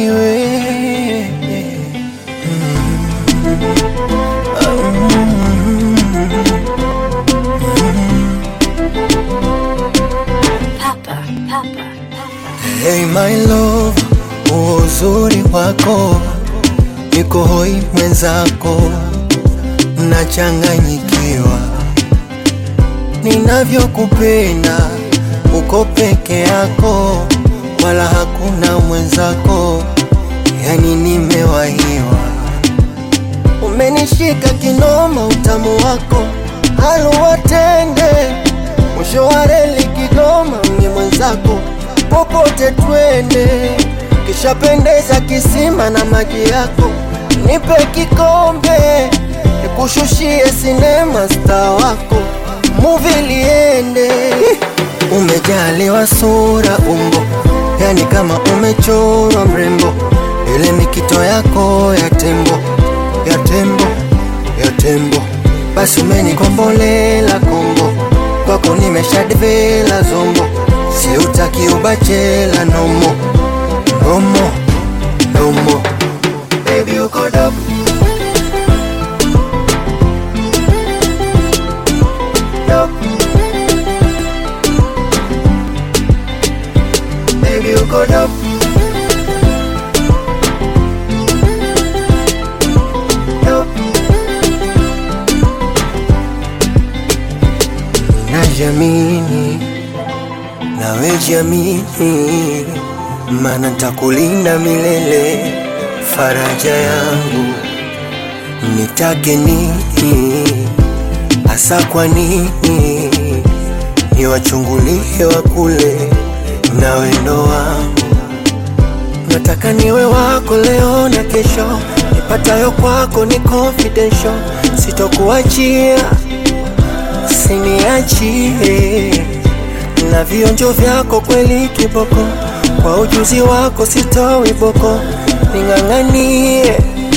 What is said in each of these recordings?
ni wewe Papa, Papa, Hey my love, huo uzuri wako niko hoi mwenzako, nachanganyikiwa ninavyokupenda, uko peke yako, wala hakuna mwenzako, yani nimewahiwa. Umenishika kinoma, utamu wako haluwatende, mwisho wa reli Kigoma, mimi mwenzako, popote twende, kishapendeza kisima na maji yako, nipe kikombe, nikushushie sinema, star wako, muvi liende. Umejaliwa sura, umbo, yani kama umechorwa mrembo, ile mikito yako ya tembo, ya tembo, ya tembo, basi umenikombolela kombo, kwako nimeshadivela zombo, siutaki ubachela nomo, nomo, nomo, baby uko dope dope. Baby, you go up. Najamini nawe jamini, mana ntakulinda milele, faraja yangu nitake nini hasa kwa nini niwachungulie wa kule na wendo wangu nataka niwe wako leo na kesho nipatayo kwako ni confidential sitokuachia siniachie na vionjo vyako kweli kiboko kwa ujuzi wako sitowi boko ning'ang'anie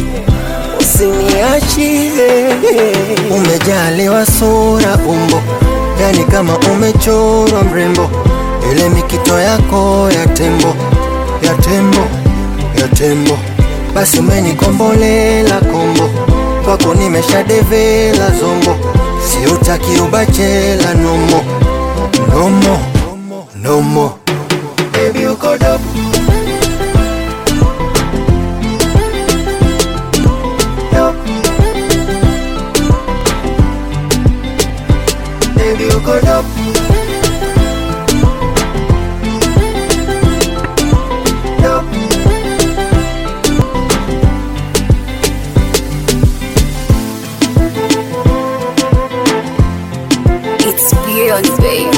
usiniachie. Umejaliwa sura, umbo, yani kama umechorwa mrembo, ile mikito yako ya tembo, ya tembo, ya tembo, basi umenikombolela kombo, kwako nimeshadevela zombo, siutaki ubachela nomo, nomo, nomo, baby uko dope dope. Baby, you go dope. Dope. it's beyond babe.